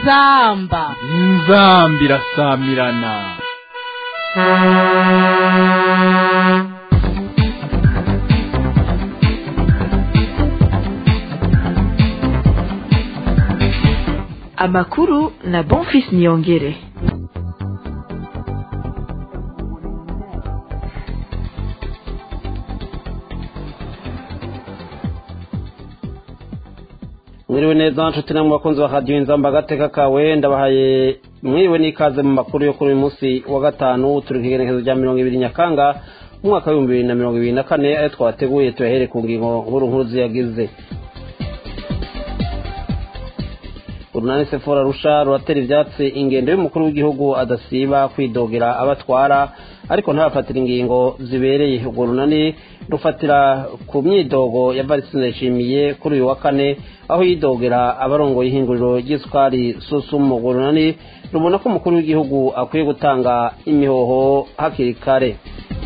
inzamba inzamba irasamirana amakuru na bonfis niyongere mwiriwe neza nshuti namwe bakunzi ba radiyo inzamba agateka kawe ndabahaye mwiriwe n'ikaze mu makuru yo kuri uyu munsi wa gatanu turi ku igenekerezo rya mirongo ibiri nyakanga mu mwaka w'ibihumbi bibiri na mirongo ibiri na kane ayo twateguye tuyahere ku ngingo nkuru nkuru ziyagize urunani sefora rusha ruratera ibyatsi ingendo y'umukuru w'igihugu adasiba kwidogera abatwara ariko ntabafatira ingingo zibereye urwo runani rufatira ku myidogo ya varisine yashimiye kuri uyu wa kane aho yidogera abarongoye ihinguriro ry'isukari susumu urwo runani rubona ko umukuru w'igihugu akwiye gutanga imihoho hakiri kare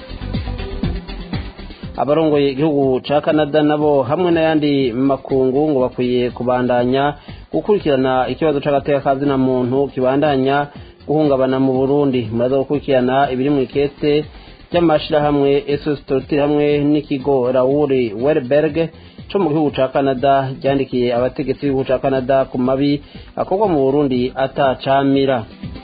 abarongoye igihugu ca canada nabo hamwe n'ayandi makungu ngo bakwiye kubandanya gukurikirana ikibazo c'agateka kazina muntu kibandanya guhungabana mu burundi muraza gukurikirana ibiri mu ikete ry'amashirahamwe esos torotire hamwe n'ikigo rauri werberg co mu gihugu ca canada ryandikiye abategetsi b'igihugu ca canada ku mabi akorwa mu burundi atacamira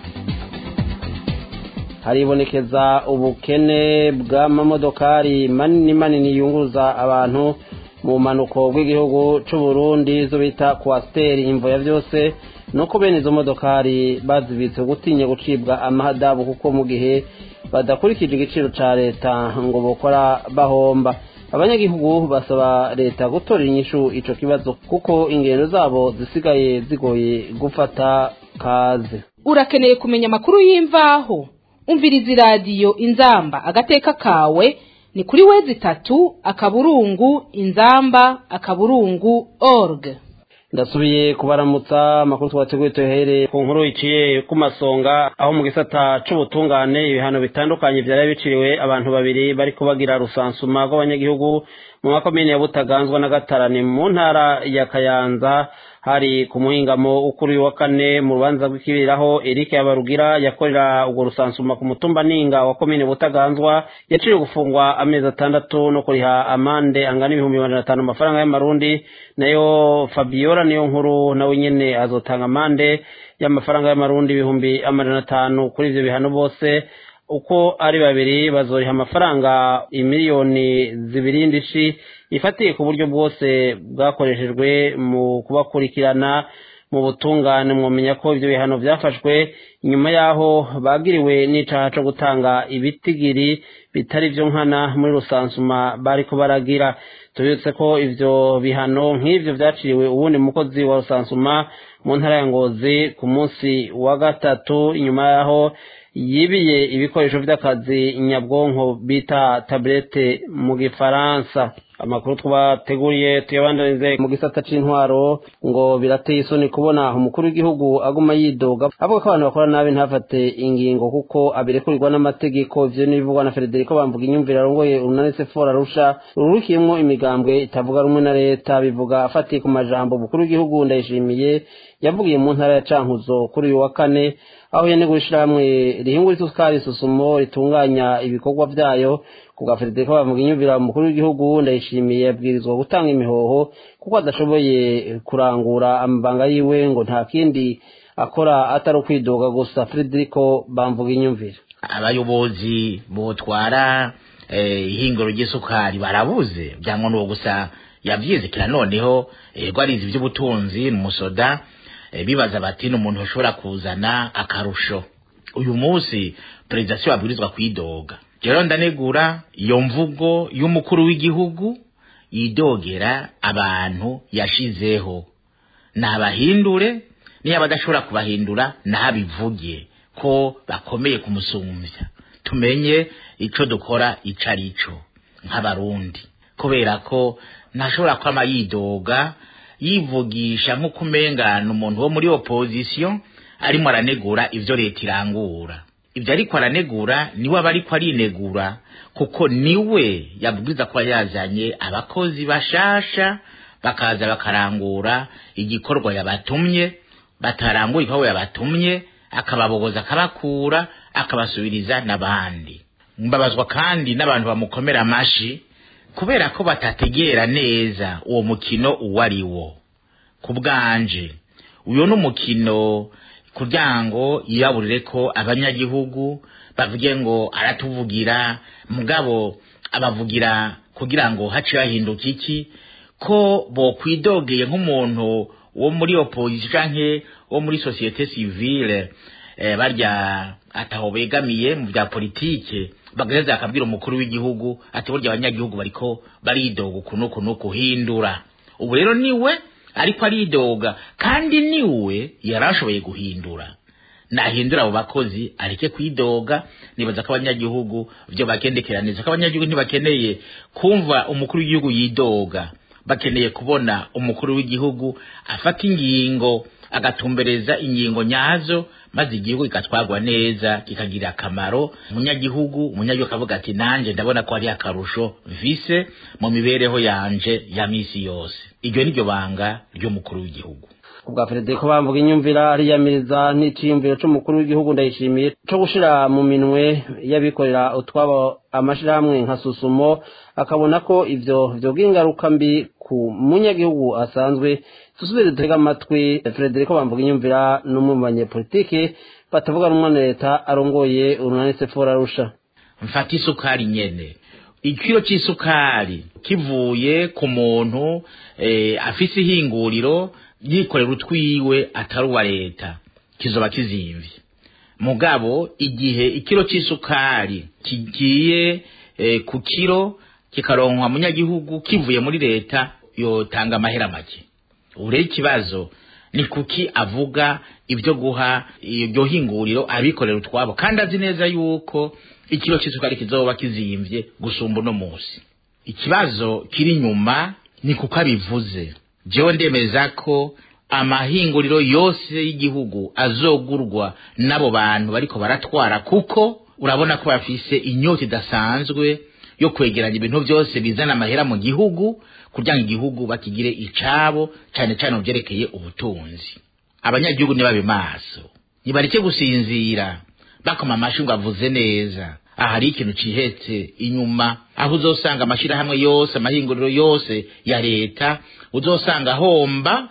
haribonekeza ubukene bw'amamodokari manini manini yunguruza abantu mu manuko bw'igihugu c'u Burundi zo bita kwasiteri imvo ya vyose nuko bene izo modokari bazibitse gutinya gucibwa amahadabu kuko mu gihe badakurikije igiciro ca leta ngo bokora bahomba abanyagihugu basaba leta gutorera inyishu ico kibazo kuko ingendo zabo zisigaye zigoye gufata kaze urakeneye kumenya amakuru y'imvaho umviriza iradiyo inzamba agateka kawe ni kuri wezi itatu akaburungu inzamba akaburungu org ndasubiye kubaramutsa amakuru twateguye tuyahere ku nkuru iciye ku masonga aho mu gisata c'ubutungane ibihano bitandukanye vyari biciriwe abantu babiri bari kubagira rusansuma rw'abanyagihugu mu makomine ya butaganzwa na gatarani mu ntara ya kayanza hari ku muhingamo ukuri wa kane mu rubanza rw'ikibiraho Eric Yabarugira yakorera urwo rusansuma ku mutumba ninga wa komine butaganzwa yaciye gufungwa amezi atandatu no kuriha amande angana ibihumbi magana atanu amafaranga y'amarundi nayo Fabiola niyo nkuru nawe nyene azotanga amande y'amafaranga y'amarundi ibihumbi amajana atanu kuri ivyo bihano bose uko ari babiri bazoriha amafaranga imiliyoni zibiri ndishi ifatiye ku buryo bwose bwakoreshejwe mu kubakurikirana mu butungane mwomenya ko ibyo bihano byafashwe inyuma y'aho bagiriwe n'icaha co gutanga ibitigiri bitari vyo nkana muri rusansuma bariko baragira tubibutse ko ivyo bihano nk'ivyo vyaciriwe uwundi mukozi wa rusansuma mu ntara ya ngozi ku munsi wa gatatu inyuma y'aho yibiye ibikoresho vy'akazi nyabwonko bita tablete mu gifaransa amakuru twabateguriye tuyabandanize mu gisata c'intwaro ngo birateye isoni kubona umukuru w'igihugu aguma yidoga avuga ko abantu bakora nabi ntafate ingingo kuko abirekurirwa n'amategeko ivyo n'ibivugwa na Federico bamvuga inyumvire arongoye urunani sefora rusha rurukiyemwo imigambwe itavuga rumwe na leta bivuga afatiye ku majambo umukuru w'igihugu ndayishimiye yavugiye mu ntara ya cankuzo kuri uyu wa kane aho yanegura ishirahamwe rihingura isukari susumo ritunganya ibikorwa vyayo kubwa Federico bavuga inyumvira umukuru w'igihugu ndayishimiye yabwirizwa gutanga imihoho kuko adashoboye kurangura amabanga yiwe ngo nta kindi akora atari ukwidoga gusa Federico bamvuga inyumvira abayobozi botwara ihinguro ry'isukari barabuze byangwa n'uwo gusa yavyizikira noneho ego arizi ivy'ubutunzi n'umusoda bibaza bati ni umuntu ushobora kuzana akarusho uyu munsi perezida si wabwirizwa kwidoga rero ndanegura iyo mvugo y'umukuru w'igihugu yidogera abantu yashizeho nabahindure niyo badashobora kubahindura nabivuge ko bakomeye kumusumbya tumenye ico dukora ico ari cyo nk'abarundi kubera ko ntashobora kwama yidoga yivugisha nk'uko umengana umuntu wo muri opozisiyo arimo aranegura ivyo leta irangura ibyo ariko aranegura niwe aba ariko arinegura kuko niwe yabwiza kuba yazanye abakozi bashasha bakaza bakarangura igikorwa yabatumye bataranguye igikorwa yabatumye akababogoza akabakura akabasubiriza n'abandi mbabazwa kandi n'abantu bamukomera amashi kubera ko batategera neza uwo mukino uwo ari wo ku bwanje uyu ni umukino kugira ngo yibaburire ko abanyagihugu bavuge ngo aratuvugira mugabo abavugira kugira ngo hace hahinduka iki ko bokwidogeye nk'umuntu wo muri opposition canke wo muri societe civile eh, barya ataho begamiye mu bya politike bagaheza akabwira umukuru w'igihugu ati burya abanyagihugu bariko baridoga ukuntu ukuntu kuhindura ubu rero niwe ariko aridoga kandi niwe yarashoboye guhindura nahindura abo bakozi areke kwidoga nibaza ko abanyagihugu byo bagendekera neza ko abanyagihugu ntibakeneye kumva umukuru w'igihugu yidoga bakeneye kubona umukuru w'igihugu afata ingingo agatumbereza ingingo nyazo maze igihugu kigatwarwa neza kikagira akamaro umunyagihugu umunyagihugu akavuga ati nanjye ndabona ko hari akarusho vise mu mibereho yanje ya misi yose iryo ni ryo banga ry'umukuru w'igihugu ubwa Federico bamvuga inyumvira ariyamiriza n'iciyumviro c'umukuru w'igihugu ndayishimiye co gushira mu minwe y'abikorera utwabo amashirahamwe nka susumo akabona ko ivyo vyogira ingaruka mbi ku munyagihugu asanzwe dusubire dutega amatwi Federico bamvuga inyumvira n'umwe mu banyepolitike batavuga rumwe na leta arongoye urunani sefora arusha mfata isukari nyene ikiro c'isukari kivuye ku muntu eh, afise ihinguriro yikorera utwiwe atari uwa leta kizoba kizimvye mugabo igihe ikiro c'isukari kigiye eh, ku kiro kikaronkwa munyagihugu kivuye muri leta yotanga amahera make ubu rero ikibazo ni kuki avuga ibyo guha iryo hinguriro abikorera utwabo kandi azi neza yuko ikiro c'isukari kizoba kizimvye gusumba uno musi ikibazo kiri inyuma ni kuko abivuze jewe ndemeza ko amahinguriro yose y'igihugu azogurwa n'abo bantu bariko baratwara kuko urabona ko bafise inyota idasanzwe yo kwegeranya ibintu byose bizana amahera mu gihugu kugira ngo igihugu bakigire icabo cane cane mu vyerekeye ubutunzi abanyagihugu nibabe maso nibareke gusinzira bakoma amashi ngo avuze neza aha hari ikintu cihetse inyuma aho uzosanga amashirahamwe yose amahinguriro yose ya leta uzosanga ahomba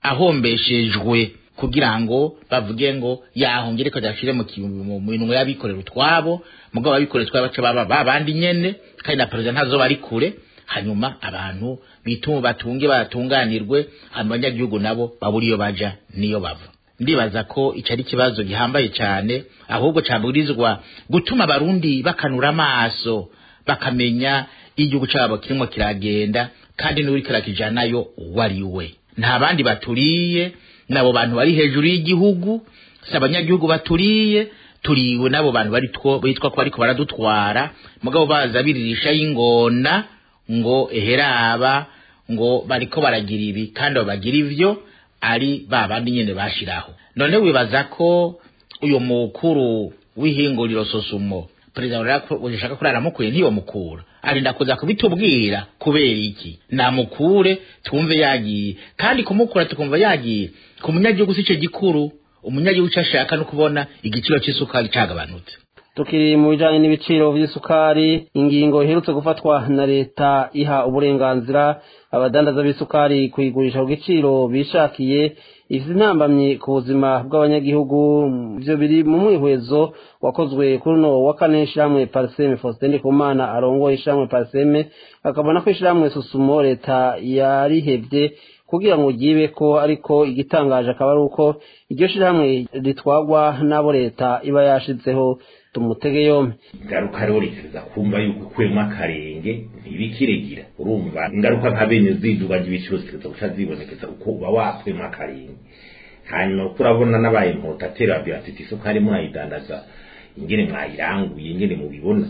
ahombeshejwe kugira ngo bavuge ngo yahongere reka dashire mu minwe y'abikorera utwabo mugabo abikorera utwabo baca baba babandi nyene kandi na perezida ntazoba ari kure hanyuma abantu bitume batunge batunganirwe hanyuma abanyagihugu nabo babura iyo baja niyo bava ndibaza ko ico ari ikibazo gihambaye cane ahubwo cabwirizwa gutuma abarundi bakanura amaso bakamenya igihugu cabo kirimo kiragenda kandi n'uri kirakijanayo uwo ari we nta bandi baturiye nabo bantu bari hejuru y'igihugu si abanyagihugu baturiye turiwe n'abo bantu bari two bitwa ko bariko baradutwara mugabo baza biririsha y'ingona ngo eheraba ngo bariko baragira ibi kandi abo bagira ivyo ari ba bandi nyene bashiraho none wibaza ko uyu mukuru w'ihinguriro sosumo perezida urashaka ko aramukuye ntiyomukura arinda kuza kubitubwira kubera iki namukure twumve yagiye kandi kumukura tukumva yagiye ku munyagihugu si cyo gikuru umunyagihugu icyo ashaka no kubona igiciro cy'isukari cagabanutse tukiri mu bijanye n'ibiciro vy'isukari ingingo iherutse gufatwa na leta iha uburenganzira abadandaza b'isukari kuyigurisha ku giciro bishakiye izi ntambamyi ku buzima bw'abanyagihugu ivyo biri mu mwihwezo wakozwe kuri uno wa kane ishiramwe pariseme faustin ndikumana arongoye ishiramwe pariseme akabona ko ishiramwe susumo leta yarihevye kugira ngo ryibe ko ariko igitangaje akaba ari uko iryo shirahamwe ritwagwa n'abo leta iba yashizeho tumutege yombi ingaruka rero rikereza kumva yuko ukuyemo akarenge ntibikiregira urumva ingaruka nka bene ziduga ry'ibiciro zikereza guca zibonekeza uko uba wakuyemo akarenge hanyuma uko urabona n'abaye impotateri babwira ati isukari mwayidandaza ingene mwayiranguye ingene mubibona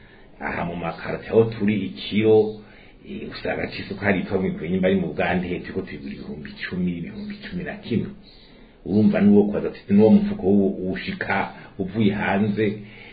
aha mu makarate aho turi ikiro usanga c'isukari yitwa mwikuye nyimba ari mu bugande hepfo ko tuyigura ibihumbi icumi ibihumbi cumi na kimwe urumva n'uwo kwaza ati n'uwo mufuko ushika uvuye hanze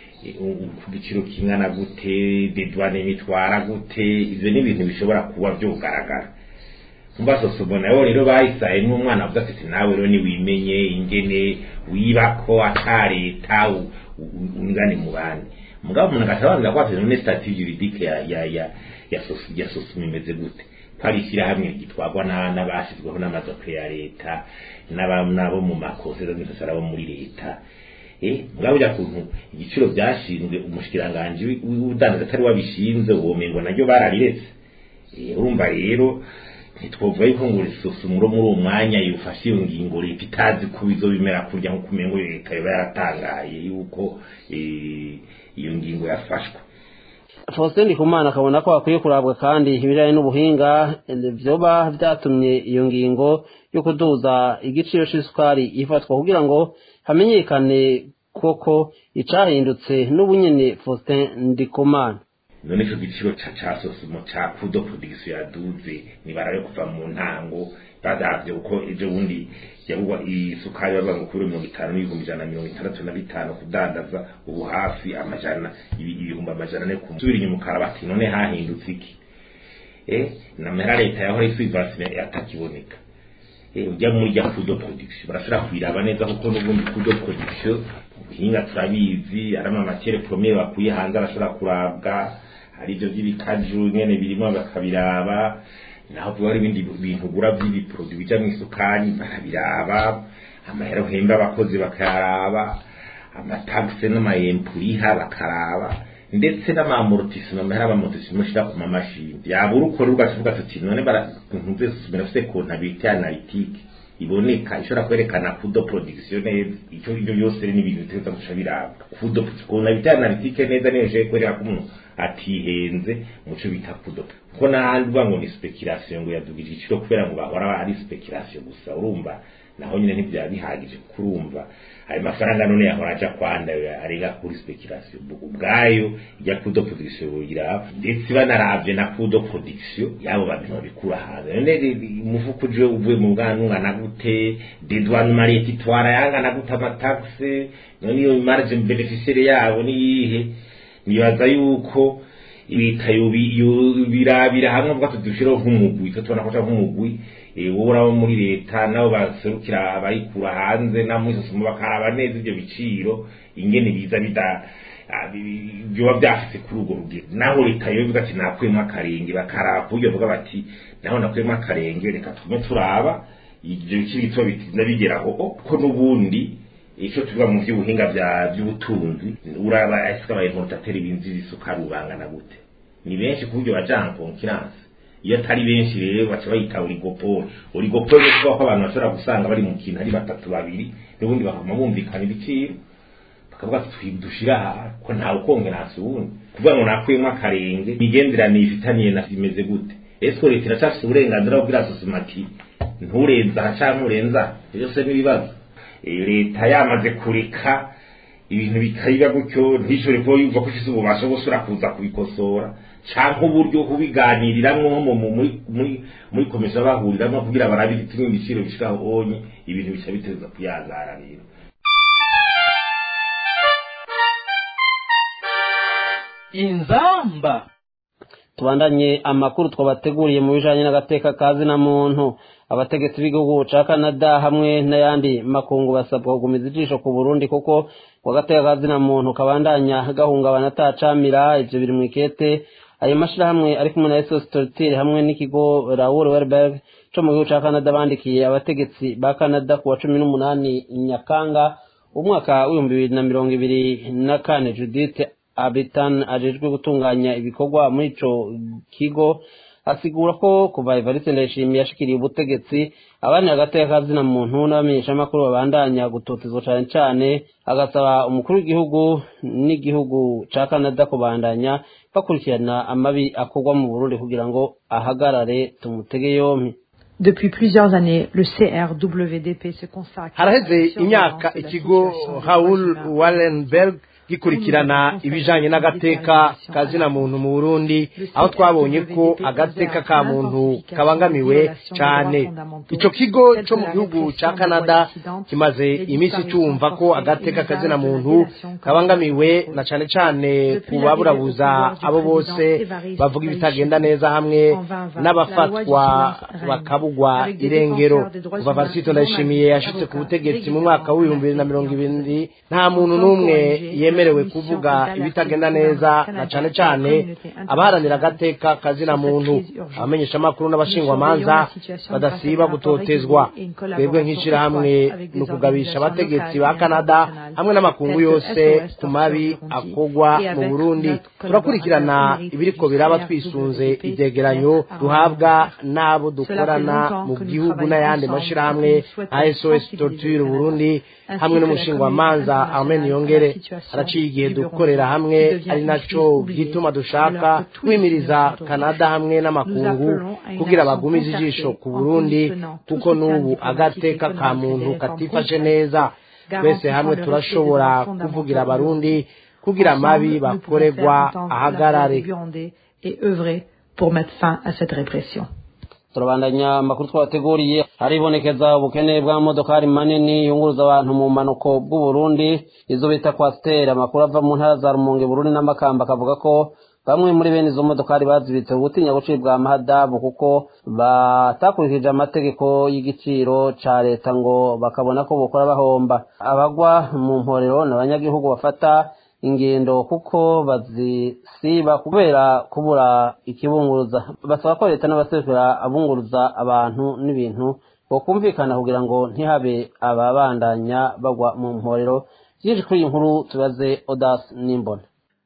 ku giciro kingana gute dedwane mitwara gute ivyo ni ibintu bishobora kuba vyogaragara umva sosomo nayo rero bayisaye n'umwana avuga ati nawe rero niwimenye ingene wibako ata leta u- u- ungane mu bandi mugabo umuntu agasobanurira ko afite none statut juridique ya ya ya ya sosi ya sosumo imeze gute ko ari ishyirahamwe gitwarwa na- n'abashyizweho n'amadoke ya leta n'aba- n'abo mu makonseza z'intasara bo muri leta eh mugabo ujya kuntu igiciro byashinzwe umushikiranganji wi- w'ubudandaza atari wabishinze uwo mengo naryo barariretse Eh, urumva rero ntitwovuga yuko ngo risosumuro muri uwo mwanya yufashe iyo ngingo leta itazi ko bizobimera kurya nko kumengo leta yoba yaratangaye yuko eh, iyo ngingo yafashwe Faustin Ndikumana akabona ko hakwiye kurabwa kandi ibijyanye n'ubuhinga eh, vyoba vyatumye iyo ngingo yo kuduza igiciro c'isukari ifatwa kugira ngo hamenyekane koko icahindutse n'ubunyene Faustin Ndikumana none ico giciro ca ca sosumo ca kudo production yaduze nibarayo kuva mu ntango bazavye uko ejo bundi yabugwa isukari bava ngo kuri mirongo itanu n'ibihumbi ijana na mirongo itandatu na bitanu kudandaza ubu hafi amajana ibi- ibihumbi amajana ane ku subira inyuma ukarabati none hahindutse iki eh namera leta yahora isubivasine yatakiboneka eh ujya muri rya kudo production barashobora kwiraba neza kuko n'ubundi kudo production ubuhinga turabizi ari amamatiere premier bakuye hanze arashobora kurabwa hari ibyo by'ibikaju nyene birimo bakabiraba naho tuba hari ibindi bintu ugura by'ibiproduit bija mu isukari barabiraba amahera uhemba abakozi bakayaraba amatagisi n'amayempuriha bakaraba ndetse n'amamortisima amahera amamortisima ushira ku mamashini yabura ukora ugashoboka tuti none barantuze susumira afite kontabirite analytique iboneka ishobora kwerekana kudo production neza icyo ibyo byose ni ibintu biteza guca birabwa kudo kontabirite analytique neza niyo je kwereka ko umuntu atihenze muco bita kudo kuko n'ahandi uvuga ngo ni speculation ngo yadugije igiciro kubera ngo bahora ari speculation gusa urumva naho nyine ntibyaba bihagije kurumva ayo mafaranga none yahora aja kwanda arenga kuri speculation ubwayo ijya kudo production iraba ndetse banaravye na kudo production yabo bantu babikura hanze none umufuko uje uvuye mu bwana ungana gute dedouane mariette itwara yangana gute amataxe none iyo marge beneficiaire yabo ni yihe nibaza yuko leta birabira hamwe bwa tudushireho nk'umugwi tubona ko nk'umugwi wowe urabo muri leta nabo baserukira abayikura hanze na muri sosoma bakaraba neza ibyo biciro ingene biza bida byoba byafite kuri urwo rugero naho leta yo ivuga ati nakuyemo akarenge bakaraba ku buryo bavuga bati naho nakuyemo akarenge reka tume turaba ibyo biciro bito bitinda bigeraho ko n'ubundi icyo tuvuga mu by'ubuhinga by'ubutunzi uraba ese abayimportateri binjiza isukari ubangana gute ni benshi ku buryo bajana konkiranse iyo atari benshi rero baca bayita oligopole oligopole ni ukuvuga ko abantu bashobora gusanga bari mu kintu ari batatu babiri n'ubundi bakaguma bumvikana ibiciro bakavuga ati dushira aha ko ntawe ukongeranse ubundi kuvuga ngo nakuyemo akarenge imigenderanire ifitaniye na imeze gute ese leta iracyafite uburenganzira bwo kubwira sosoma ati nturenza aha cyangwa nturenza byose n'ibibazo leta yamaze kureka ibintu bikayiba gutyo ntishobore kuba yumva ko ifite ububasha bwo gusubira kuza kubikosora cyangwa uburyo kubiganiriramwo muri komisiyo bahuriramo kugira barabe ibiti n'ibiciro bishiraho onye ibintu bica biteza kuyangara rero inzamba tubandanye amakuru twabateguriye mu bijanye n'agateka kazi na muntu abategetsi b'igihugu ca Canada hamwe n'ayandi makungu basabwa kugumiza ijisho ku Burundi kuko kwa gateka kazi na muntu kabandanya gahungabana atacamira ivyo biri mu ikete ayo mashirahamwe ari kumwe na SOS Torture hamwe n'ikigo Raoul Werberg co mu gihugu ca Canada bandikiye abategetsi ba Canada ku wa cumi n'umunani Nyakanga umwaka w'ibihumbi bibiri na mirongo ibiri na kane Judith Abitan ajejwe gutunganya ibikorwa muri ico kigo asigura ko kuva Evariste Ndayishimiye yashikiriye ubutegetsi abandi hagati y'akazina muntu n'abamenyeshamakuru babandanya gutotezwa cane cane agasaba umukuru w'igihugu n'igihugu ca Canada kubandanya bakurikirana amabi akorwa mu Burundi kugira ngo ahagarare tumutege yompi Depuis plusieurs années, le CRWDP se consacre haraheze imyaka ikigo Raoul Wallenberg gikurikirana ibijanye n'agateka kazina muntu mu Burundi aho twabonye ko agateka ka muntu kabangamiwe cane ico kigo co mu gihugu ca Canada kimaze imisi cumva ko agateka kazina muntu kabangamiwe na cane cane ku baburabuza abo bose bavuga ibitagenda neza hamwe n'abafatwa bakabugwa irengero kuva Varsito Ndayishimiye yashitse ku butegetsi mu mwaka w'ibihumbi bibiri na mirongo ibiri nta muntu n'umwe yemerewe kuvuga ibitagenda neza na cane cane abaharanira agateka kazina muntu abamenyesha amakuru n'abashingwamanza badasiba gutotezwa twebwe nk'ishirahamwe ni ukugabisha abategetsi ba Canada hamwe n'amakungu yose ku mabi akogwa mu Burundi turakurikirana ibiriko biraba twisunze ivyegeranyo duhabwa n'abo dukorana mu gihugu n'ayandi mashirahamwe nka SOS Torture Burundi hamwe n'umushingwamanza Armen Yongere haraciye igihe dukorera hamwe ari naco gituma dushaka kwimiriza Canada hamwe n'amakungu kugira bagumize ijisho ku Burundi kuko n'ubu agateka ka muntu katifashe neza twese hamwe turashobora kuvugira abarundi kugira amabi bakorerwa ahagarare pour mettre fin à cette répression. turabandanya amakuru twabateguriye haribonekeza ubukene bw'amamodokari manini yunguruza abantu mu mpanuko bw'uburundi izo bita kwasiteri amakuru ava mu ntara za rumonge burundi n'amakamba akavuga ko bamwe muri bene izo modokari bazibitse gutinya gucibwa amahadabu kuko batakurikije amategeko y'igiciro ca leta ngo bakabona ko bokora bahomba abagwa mu mporero ni abanyagihugu bafata ingendo kuko bazisiba kubera kubura ikibunguruza basaba ko leta n'abaserukira abunguruza abantu n'ibintu bokumvikana kugira ngo ntihabe ababandanya bagwa mu mporero byinshi kuri iyi nkuru tubaze odas n'imbona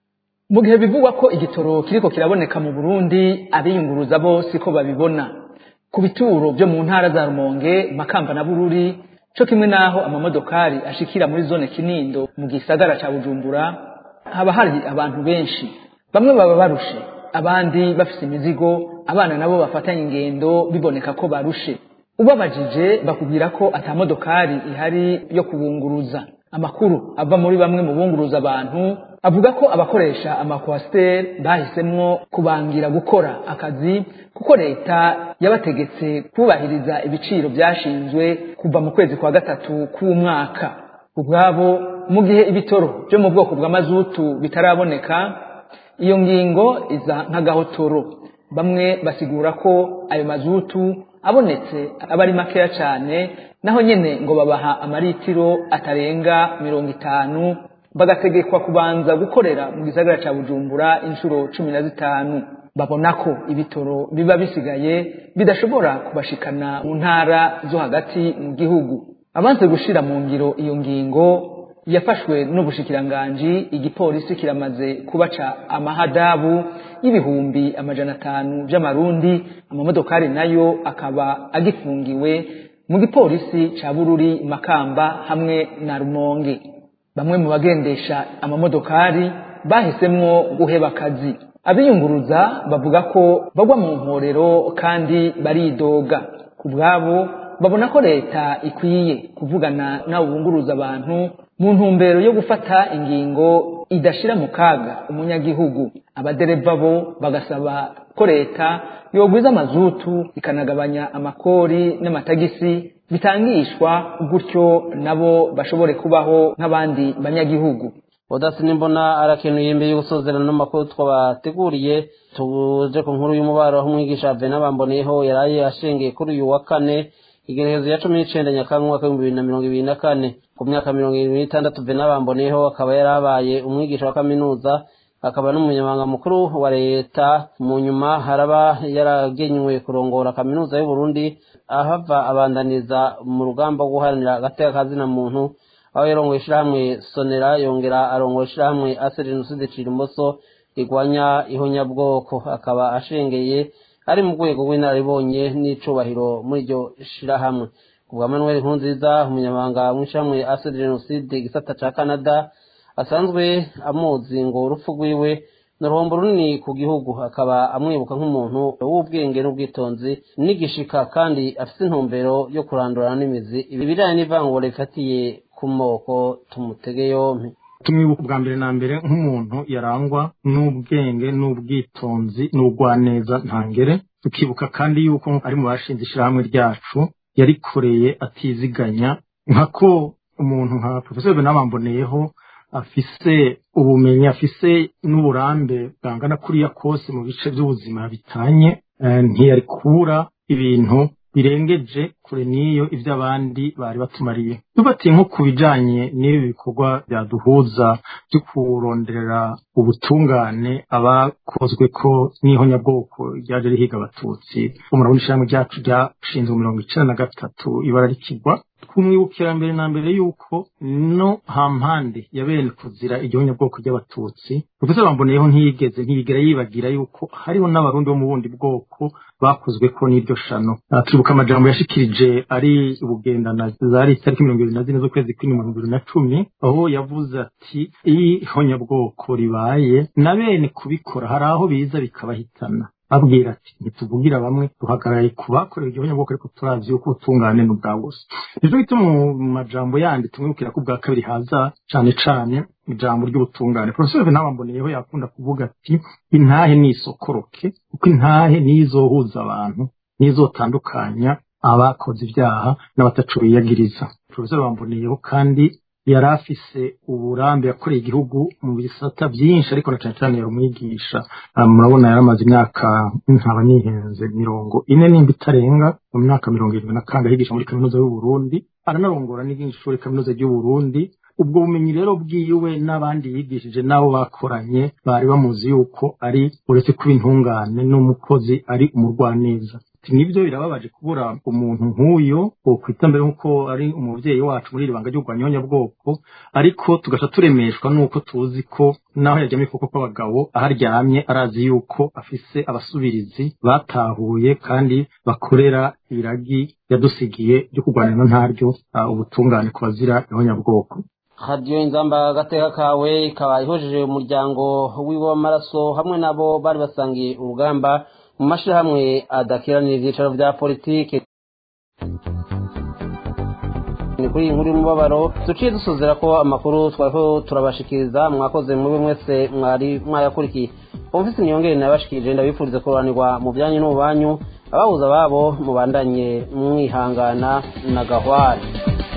mu gihe bivugwa ko igitoro kiriko kiraboneka mu burundi abiyunguruza bose ko babibona ku bituro byo mu ntara za rumonge makamba na bururi co kimwe naho amamodokari ashikira muri zone kinindo mu gisagara ca bujumbura haba hari abantu benshi bamwe baba barushe abandi bafise imizigo abana nabo bafatanya ingendo biboneka ko barushe ubabajije bakubwira ko ata modokari ihari yo kubunguruza amakuru ava muri bamwe mu bunguruza abantu avuga ko abakoresha amakwasiteri bahisemwo kubangira gukora akazi kuko leta yabategetse kubahiriza ibiciro byashinzwe kuva mu kwezi kwa gatatu k'umwaka ubwabo mu gihe ibitoro byo mu bwoko bw'amazutu bitaraboneka iyo ngingo iza nk'agahotoro bamwe basigura ko ayo mazutu abonetse aba ari makeya cyane naho nyine ngo babaha amaritiro atarenga mirongo itanu bagategekwa kubanza gukorera mu gisagara cya bujumbura inshuro cumi na zitanu babona ko ibitoro biba bisigaye bidashobora kubashikana mu ntara zo hagati mu gihugu abanze gushira mu ngiro iyo ngingo yafashwe n'ubushikiranganji igipolisi kiramaze kubaca amahadabu y'ibihumbi amajana atanu by'amarundi amamodokari nayo akaba agifungiwe mu gipolisi ca bururi makamba hamwe na rumonge bamwe mu bagendesha amamodokari bahisemwo guheba akazi abiyunguruza bavuga ko bagwa mu mporero kandi baridoga ku bwabo babona ko leta ikwiye kuvugana n'abo bunguruza abantu mu ntumbero yo gufata ingingo idashira mu kaga umunyagihugu abadereva bo bagasaba ko leta yogwiza amazutu ikanagabanya amakori n'amatagisi bitangishwa gutyo nabo bashobore kubaho nk'abandi banyagihugu odasi nimbona arakenuye imbere yo gusozerana n'amakuru twabateguriye tuje ku nkuru y'umubaro aho umwigisha vena bamboneyeho yaraye ashengeye kuri uyu wa kane igerekezo ya cumi n'icenda nyakanga umwaka w'ibihumbi bibiri na mirongo ibiri na kane ku myaka mirongo irindwi n'itandatu vena bamboneyeho akaba yarabaye umwigisha wa kaminuza akaba n'umunyamabanga mukuru wa leta mu nyuma haraba yaragenywe kurongora kaminuza y'uburundi ahava abandaniza mu rugamba rwo guharanira agateka kazina muntu aho yarongoye ishirahamwe sonera yongera arongora ishirahamwe ase jenoside cirimoso rigwanya ihonyabwoko akaba ashengeye ari mu rwego rw'inararibonye n'icubahiro muri iryo shirahamwe kubwa manuel nkunziza umunyamabanga mw'ishirahamwe ase jenoside igisata ca canada asanzwe amuzi ngo urupfu rwiwe ni uruhombo runini ku gihugu akaba amwibuka nk'umuntu w'ubwenge n'ubwitonzi n'igishika kandi afite intumbero yo kurandurana n'imizi ibi bijanye n'ivangura rifatiye ku moko tumutege yompi tumwibuka ubwa mbere na mbere nk'umuntu yarangwa n'ubwenge n'ubwitonzi n'ubugwaneza ntangere tukibuka kandi yuko ari mu bashinze ishyirahamwe ryacu yarikoreye atiziganya nkako umuntu nka profesor benamamboneyeho afise ubumenyi afise n'uburambe bwangana kuriya kose mu bice by'ubuzima bitanye ntiyari kubura ibintu birengeje kure n'iyo ibyo abandi bari batumariye tubatiye nko ku bijanye n'ibi bikorwa byaduhuza byo kuronderera ubutungane abakozwe ko n'ihonyabwoko ryaje rihiga abatutsi umurabona ishyirahamwe ryacu ryashinzwe mirongo icenda na gatatu ibara rikigwa twumwibukira mbere na mbere yuko no hampande ya bene kuzira igihonyabwoko ry'abatutsi profesa bamboneyeho ntiyigeze ntiyigera yibagira yuko hariho n'abarundi bo mu bundi bwoko bakozwe ko n'iryo shano turibuka amajambo yashikirije ari ubugendana zari itariki mirongo ibiri na zine z'ukwezi kw'indwi mirongo ibiri na cumi aho yavuze ati iyo ihonyabwoko ribaye na bene kubikora hari aho biza bikabahitana abwira ati ntituvugira bamwe duhagarariye ku bakorewe igihonyabwoko ariko turazi yuko ubutungane ni ubwa bose nicyo gituma mu majambo yandi tumwibukira ko ubwa kabiri haza cane cane ijambo ry'ubutungane profesor ntabamboneyeho yakunda kuvuga ati intahe nisokoroke kuko intahe niyo izohuza abantu niyo izotandukanya abakoze ibyaha n'abatacu biyagiriza profesor bamboneyeho kandi yari afise uburambe yakoreye igihugu mu bisata byinshi ariko na cyane cyane yari umwigisha murabona yari amaze imyaka nkaba nihenze mirongo ine nimba itarenga mu myaka mirongo irindwi na kanga yigisha muri kaminuza y'uburundi aranarongora n'irindi shuri kaminuza ry'uburundi ubwo bumenyi rero bwiwe n'abandi yigishije n'abo bakoranye bari bamuzi yuko ari uretse kuba intungane n'umukozi ari umurwaneza nibyo birababaje kubura umuntu nk'uyu wokwita mbere nk'uko ari umubyeyi wacu muri iri banga ry'urwanyonyabwoko ariko tugaca turemeshwa n'uko tuzi ko naho yaryamye ukuboko kw'abagabo aho aryamye arazi yuko afise abasubirizi batahuye kandi bakorera iragi yadusigiye ryo kurwanira ntaryo ubutungane ku bazira ihonyabwoko radiyo inzamba agateka kawe ikaba ihojeje umuryango wiwe w'amaraso hamwe nabo bari basangiye urugamba mu mashyirahamwe adakiranira ibyicaro bya politiki ni kuri iyi nkuru y'umubabaro duciye dusuzera ko amakuru twariho turabashikiriza mwakoze muri mwese mwari mwayakurikiye ofisi niyongere nabashikirije ndabifuriza kurobanirwa mu byanyu n'ububanyu ababuza babo mubandanye mwihangana na gahwari